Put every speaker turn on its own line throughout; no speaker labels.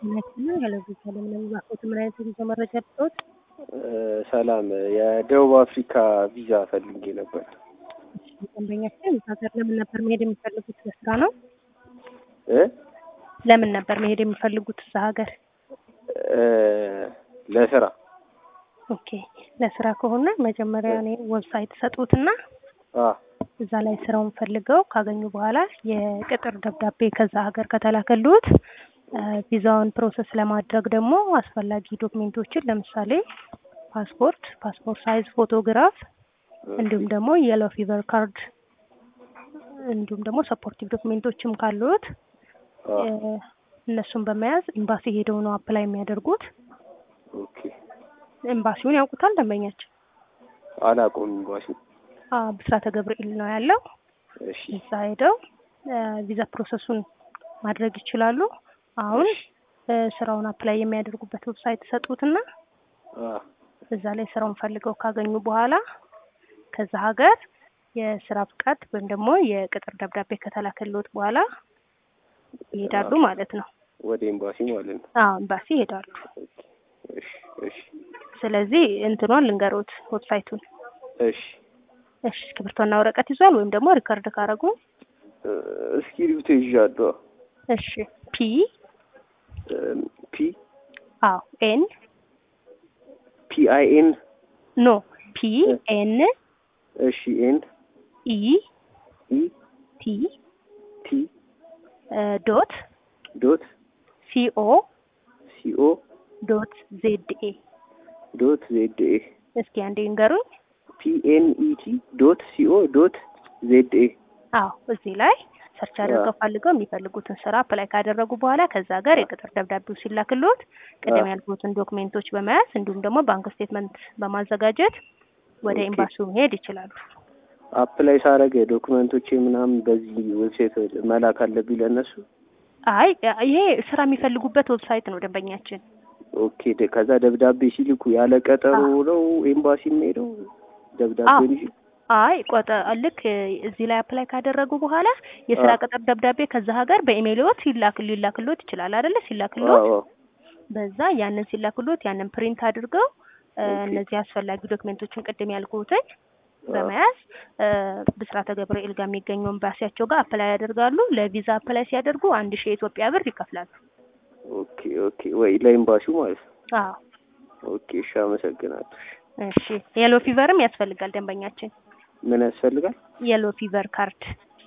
ናችና ያለ ቪዛ ለምን ባኮት ምን አይነት ቪዛ መረጃ ልትወጥ?
ሰላም፣ የደቡብ አፍሪካ ቪዛ ፈልጌ ነበር።
ደንበኛችን ሀገር ለምን ነበር መሄድ የሚፈልጉት? ለስራ ነው።
እ
ለምን ነበር መሄድ የሚፈልጉት እዛ ሀገር?
እ ለስራ
ኦኬ፣ ለስራ ከሆነ መጀመሪያ እኔ ዌብሳይት ሰጡትና
አ
እዛ ላይ ስራውን ፈልገው ካገኙ በኋላ የቅጥር ደብዳቤ ከዛ ሀገር ከተላከሉት ቪዛውን ፕሮሰስ ለማድረግ ደግሞ አስፈላጊ ዶክሜንቶችን ለምሳሌ ፓስፖርት፣ ፓስፖርት ሳይዝ ፎቶግራፍ እንዲሁም ደግሞ የሎ ፊቨር ካርድ እንዲሁም ደግሞ ሰፖርቲቭ ዶክሜንቶችም ካሉት
አ
እነሱን በመያዝ ኤምባሲ ሄደው ነው አፕላይ የሚያደርጉት።
ኦኬ።
ኤምባሲውን ያውቁታል ደንበኛችን?
አላውቀውም ኤምባሲ።
አ ብስራተ ገብርኤል ነው ያለው።
እሺ
እዛ ሄደው ቪዛ ፕሮሰሱን ማድረግ ይችላሉ። አሁን እ ስራውን አፕላይ የሚያደርጉበት ዌብሳይት ሰጡትና
አ
እዛ ላይ ስራውን ፈልገው ካገኙ በኋላ ከዛ ሀገር የስራ ፍቃድ ወይም ደግሞ የቅጥር ደብዳቤ ከተላከልዎት በኋላ ይሄዳሉ ማለት ነው።
ወደ ኤምባሲ ማለት ነው።
አዎ ኤምባሲ ይሄዳሉ።
እሺ እሺ
ስለዚህ እንትኗን ልንገሮት ዌብሳይቱን።
እሺ
እሺ እስክሪብቶና ወረቀት ይዟል ወይም ደግሞ ሪከርድ ካረጉ
እ እስክሪብቶ ይዣለሁ።
እሺ ፒ
እ ፒ
አዎ ኤን
ፒ አይ ኤን
ኖ ፒ ኤን
እሺ ኤን
ኢ
ኢ
ቲ
ቲ
ዶት
ዶት
ሲኦ
ሲኦ
ዶት ዜድ ኤ
ዶት ዜድ ኤ
እስኪ አንዴ ንገሩኝ።
ፒ ኤን ኢ ቲ ዶት ሲኦ ዶት ዜድ ኤ
አዎ እዚህ ላይ ሰርች አድርገው ፈልገው የሚፈልጉትን ስራ አፕላይ ካደረጉ በኋላ ከዛ ጋር የቅጥር ደብዳቤው ሲላክልዎት ቅድም ያልኩትን ዶክሜንቶች በመያዝ እንዲሁም ደግሞ ባንክ ስቴትመንት በማዘጋጀት ወደ
ኦኬ።
ኤምባሲው መሄድ ይችላሉ።
አፕላይ ሳረግ ዶክመንቶቼ ምናምን በዚህ ዌብሳይት መላክ አለብኝ ለእነሱ።
አይ ይሄ ስራ የሚፈልጉበት ዌብሳይት ነው ደንበኛችን።
ኦኬ ደ- ከዛ ደብዳቤ ሲልኩ ያለ ቀጠሮ ነው ኤምባሲ የሚሄደው ደብዳቤውን ይዤ?
አይ ቆጠ ልክ እዚህ ላይ አፕላይ ካደረጉ በኋላ የስራ
አዎ።
ቅጥር ደብዳቤ ከዛ ሀገር በኢሜይልዎት ሲላክ ሊላክልዎት ይችላል አይደለ? ሲላክልዎት
አዎ
በዛ ያንን ሲላክልዎት ያንን ፕሪንት አድርገው እ
ኦኬ።
እነዚህ አስፈላጊ ዶክሜንቶችን ቅድም ያልኩትን በመያዝ እ ብስራተ ገብርኤል ጋር የሚገኘው ኤምባሲያቸው ጋር አፕላይ ያደርጋሉ። ለቪዛ አፕላይ ሲያደርጉ አንድ ሺህ የኢትዮጵያ ብር ይከፍላሉ።
ኦኬ ኦኬ። ወይ ለኤምባሲው ማለት ነው።
አዎ
ኦኬ እሺ፣ አመሰግናለሁ።
እሺ። የሎ ፊቨርም ያስፈልጋል ደንበኛችን።
ምን ያስፈልጋል?
የሎ ፊቨር ካርድ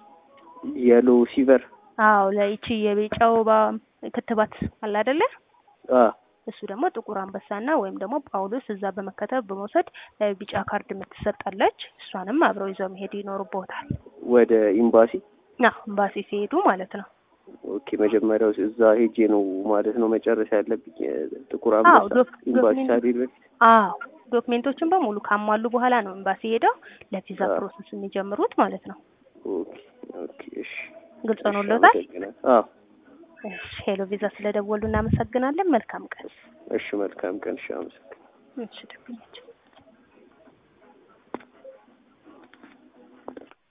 የሎ ሲቨር
አዎ ለይቺ የቢጫ ወባ ክትባት አለ አይደለ?
አ
እሱ ደግሞ ጥቁር አንበሳና ወይም ደግሞ ጳውሎስ እዛ በመከተብ በመውሰድ እ ቢጫ ካርድ የምትሰጣለች እሷንም አብረው ይዘው መሄድ ይኖርቦታል።
ወደ ኤምባሲ
ና ኤምባሲ ሲሄዱ ማለት ነው።
ኦኬ። መጀመሪያው እዛ ሄጄ ነው ማለት ነው መጨረሻ ያለብኝ ጥቁር
አዎ
አንበሳ
ዶክ-
ኤምባሲ
ዶክሜንት-
ሳልሄድ በፊት።
አዎ ዶክሜንቶችን በሙሉ ካሟሉ በኋላ ነው ኤምባሲ ሄደው ለቪዛ
አዎ።
ፕሮሰስ የሚጀምሩት ማለት ነው።
ኦኬ ኦኬ። እሺ
ግልጽ
እሺ፣
ሆኖልዎታል?
አመሰግናለሁ። አዎ
እሺ ሄሎ ቪዛ ስለደወሉ እናመሰግናለን። መልካም ቀን።
እሺ፣ መልካም ቀን። እሺ፣ አመሰግናለሁ።
እሺ ደንበኛችን